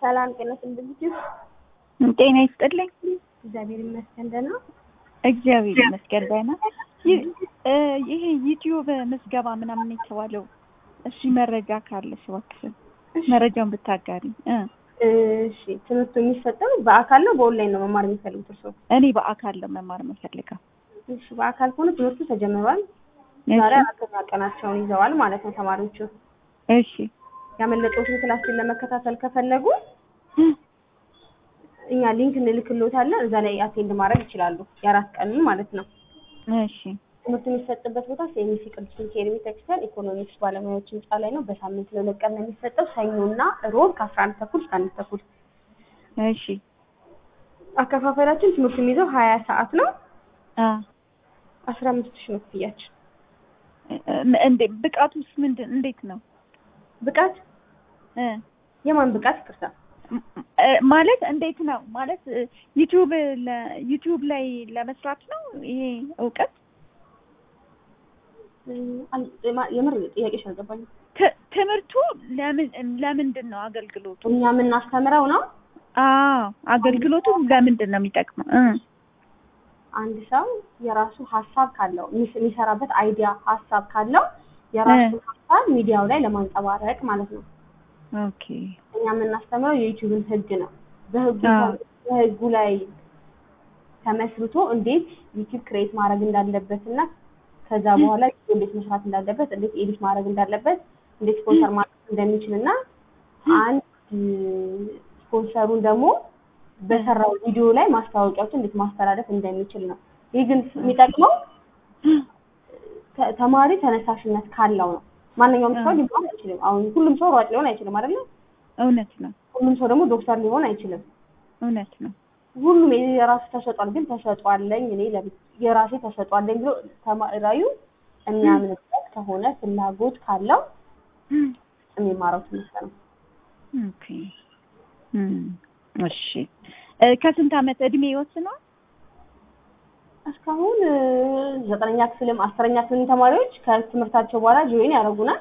ሰላም ጤና ስንብልችሁ ጤና ይስጥልኝ። እግዚአብሔር ይመስገን ደህና። እግዚአብሔር ይመስገን ደህና። ይህ- እ ይሄ ዩቲዩብ ምዝገባ ምናምን የተባለው እሺ፣ መረጃ ካለሽ እባክሽን መረጃውን ብታጋሪ። እ እሺ ትምህርቱ የሚሰጠው በአካል ነው በኦንላይን ነው መማር የሚፈልጉት እርስዎ? እኔ በአካል ነው መማር የምፈልገው። እሺ በአካል ከሆነ ትምህርቱ ተጀምሯል። ዛሬ አራተኛ ቀናቸውን ይዘዋል ማለት ነው ተማሪዎቹ። እሺ ያመለጠዎትን ክላስን ለመከታተል ከፈለጉ እኛ ሊንክ እንልክልዎታለን። እዛ ላይ አቴንድ ማድረግ ይችላሉ። የአራት ቀኑን ማለት ነው። እሺ ትምህርቱ የሚሰጥበት ቦታ ሴሚሲ ቅዱስ ሚካኤል ቤተክርስቲያን ኢኮኖሚክስ ባለሙያዎች ህንፃ ላይ ነው። በሳምንት ለሁለት ቀን ነው የሚሰጠው፣ ሰኞና ሮብ ከአስራ አንድ ተኩል እስከ አንድ ተኩል። እሺ አከፋፈላችን ትምህርቱ የሚይዘው ሀያ ሰዓት ነው። አ አስራ አምስት ሺህ ነው ክፍያችን። እ- እንዴ ብቃቱስ ምንድን እንዴት ነው? ብቃት እ የማን ብቃት ይቅርታ? እ ማለት እንዴት ነው ማለት እ ዩቲዩብ ለ- ዩቲዩብ ላይ ለመስራት ነው ይሄ እውቀት እ፣ አል- የማ- የምር ጥያቄሽ አልገባኝም። ት- ትምህርቱ ለምን ለምንድን ነው አገልግሎቱ? እኛ የምናስተምረው ነው አዎ አገልግሎቱ ለምንድን ነው የሚጠቅመው? እ አንድ ሰው የራሱ ሀሳብ ካለው የሚስ- የሚሰራበት አይዲያ ሀሳብ ካለው የራሱ ሀሳብ ሚዲያው ላይ ለማንጸባረቅ ማለት ነው። ኦኬ እኛ የምናስተምረው የዩቲዩብን ህግ ነው። በህጉ አዎ። በህጉ ላይ ተመስርቶ እንዴት ዩቲዩብ ክሬት ማድረግ እንዳለበት እና ከዛ በኋላ ዩቲዩብ እንዴት መስራት እንዳለበት፣ እንዴት ኤዲት ማድረግ እንዳለበት፣ እንዴት ስፖንሰር ማድረግ እንደሚችል እና አንድ ስፖንሰሩን ደግሞ በሰራው ቪዲዮ ላይ ማስታወቂያዎችን እንዴት ማስተላለፍ እንደሚችል ነው። ይህ ግን የሚጠቅመው ተ- ተማሪ ተነሳሽነት ካለው ነው። ማንኛውም ሰው ሊሆን አይችልም። አሁን ሁሉም ሰው ሯጭ ሊሆን አይችልም አይደለ? እውነት ነው ሁሉም ሰው ደግሞ ዶክተር ሊሆን አይችልም። እውነት ነው። ሁሉም የራሱ ተሰጧል። ግን ተሰጧለኝ እኔ ለብ- የራሴ ተሰጧለኝ ብሎ ተማሪው የሚያምንበት ከሆነ ፍላጎት ካለው የሚማረው ትምህርት ነው። ኦኬ እም፣ እሺ እ ከስንት ዓመት እድሜ ይወስነዋል? እስካሁን እ፣ ዘጠነኛ ክፍልም አስረኛ ክፍልም ተማሪዎች ከትምህርታቸው በኋላ ጆይን ያደርጉናል።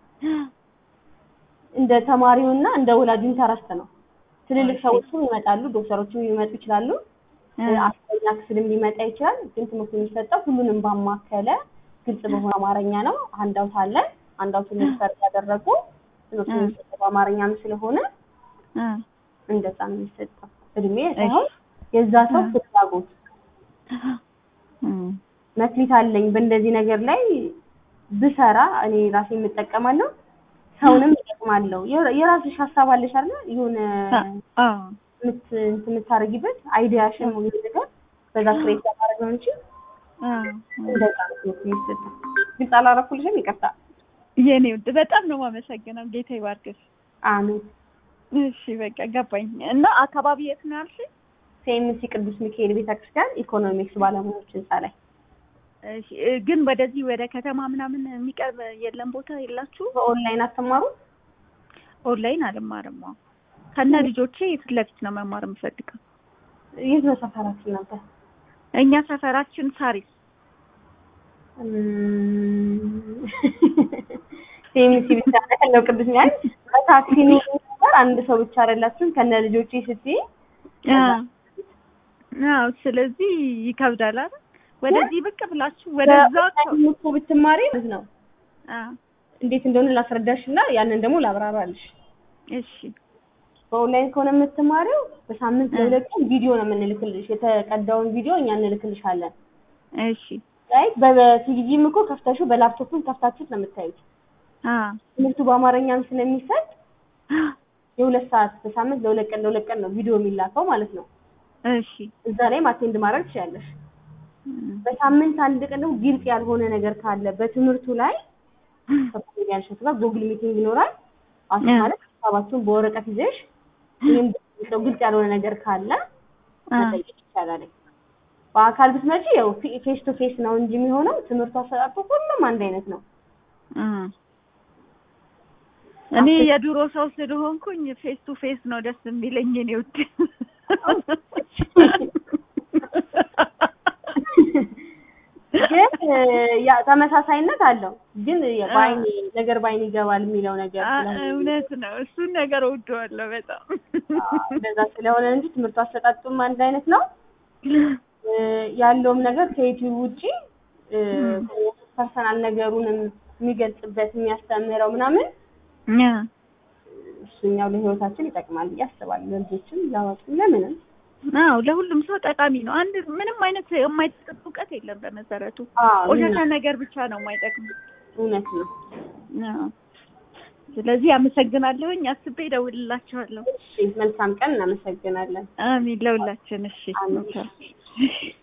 እንደ ተማሪውና እንደ ወላጅ ኢንተረስት ነው። ትልልቅ ሰዎችም ይመጣሉ፣ ዶክተሮችም ሊመጡ ይችላሉ። እ አስረኛ ክፍልም ሊመጣ ይችላል። ግን ትምህርቱ የሚሰጠው ሁሉንም ባማከለ ግልጽ በሆነ አማርኛ ነው። አንዳውት አለ። አንዳውቱን ሪፈር ያደረጉ ትምህርቱ የሚሰጠው በአማርኛም ስለሆነ እ እንደዛ ነው የሚሰጠው። እድሜ ሳይሆን የዛ ሰው ፍላጎት እም፣ መክሊት አለኝ በእንደዚህ ነገር ላይ ብሰራ እኔ ራሴ የምጠቀማለሁ፣ ሰውንም እጠቅማለሁ። የራ- የራስሽ ሀሳብ አለሽ አይደል? የሆነ አ የምት እንትን የምታደርጊበት አይዲያሽን ነው ነገር በዛ ክሬት ለማድረግ ነው እንጂ አ እንደዛ ነው ትምህርት የሚሰጠው። ግልጽ አላረኩልሽም? ይቅርታ። የኔ ውድ በጣም ነው የማመሰግነው። ጌታ ይባርክሽ። አሜን። እሺ በቃ ገባኝ። እና አካባቢ የት ነው ያልሽኝ? ሴምሲ ቅዱስ ሚካኤል ቤተክርስቲያን ኢኮኖሚክስ ባለሙያዎች ህንፃ ላይ እሺ እ ግን ወደዚህ ወደ ከተማ ምናምን የሚቀርብ የለም ቦታ የላችሁ? በኦንላይን አስተማሩ። ኦንላይን አልማርም። አዎ ከነ ልጆቼ ፊት ለፊት ነው መማር የምፈልገው። የት ነው ሰፈራችሁ እናንተ? እኛ ሰፈራችን ሳሪስ ሴምሲ ብቻ ነው ያለው ቅዱስ ሚካኤል በታክሲ ነው ነበር። አንድ ሰው ብቻ አይደላችሁም ከነ ልጆቼ ስትይ አዎ ስለዚህ ይከብዳል አይደል? ወደዚህ ብቅ ብላችሁ ወደዛ በኦንላይን እኮ ብትማሪ ማለት ነው አ እንዴት እንደሆነ ላስረዳሽ እና ያንን ደግሞ ላብራራልሽ። እሺ በኦንላይን ከሆነ የምትማሪው በሳምንት ለሁለት ቀን ቪዲዮ ነው የምንልክልሽ። የተቀዳውን ቪዲዮ እኛ እንልክልሻለን። እሺ ላይክ በቲቪም እኮ ከፍተሽው በላፕቶፕም ከፍታችሁት ነው የምታዩት። አ ትምህርቱ በአማርኛም ስለሚሰጥ የሁለት ሰዓት በሳምንት ለሁለት ቀን ለሁለት ቀን ነው ቪዲዮ የሚላከው ማለት ነው። እሺ እዛ ላይም አቴንድ ማድረግ ትችያለሽ። እም፣ በሳምንት አንድ ቀን ደግሞ ግልጽ ያልሆነ ነገር ካለ በትምህርቱ ላይ ከኮሜዲያን ሸቱ ጋር ጉግል ሚቲንግ ይኖራል። አስ እ። ማለት ሀሳባችሁን በወረቀት ይዘሽ ይህም ግልጽ ያልሆነ ነገር ካለ አ መጠየቅ ይቻላል። በአካል ብትመጪ ያው ፌስ ቱ ፌስ ነው እንጂ የሚሆነው ትምህርቱ አሰጣጡ ሁሉም አንድ አይነት ነው። አ እኔ የድሮ ሰው ስለሆንኩኝ ፌስ ቱ ፌስ ነው ደስ የሚለኝ እኔ ውድ ግን እ፣ ያ ተመሳሳይነት አለው። ግን በአይን ነገር በአይን ይገባል የሚለው ነገር አ- ስለሆነ እውነት ነው። እሱን ነገር እወደዋለሁ በጣም። አዎ፣ እንደዛ ስለሆነ እንጂ ትምህርቱ አሰጣጡም አንድ አይነት ነው። እ፣ ያለውም ነገር ከዩቲዩብ ውጪ ፐርሰናል ነገሩንም የሚገልጽበት የሚያስተምረው ምናምን ያ እሱኛው ለህይወታችን ይጠቅማል ብዬ አስባለሁ። ለልጆችም ለአዋቂም ለምንም አዎ ለሁሉም ሰው ጠቃሚ ነው። አንድ ምንም አይነት የማይጠቅም እውቀት የለም በመሰረቱ አዎ፣ ቆሻሻ ነገር ብቻ ነው የማይጠቅም። እውነት ነው። አዎ። ስለዚህ አመሰግናለሁኝ። አስቤ እደውልላችኋለሁ። እሺ፣ መልካም ቀን። እናመሰግናለን። አሚን ለሁላችን። እሺ አሜን።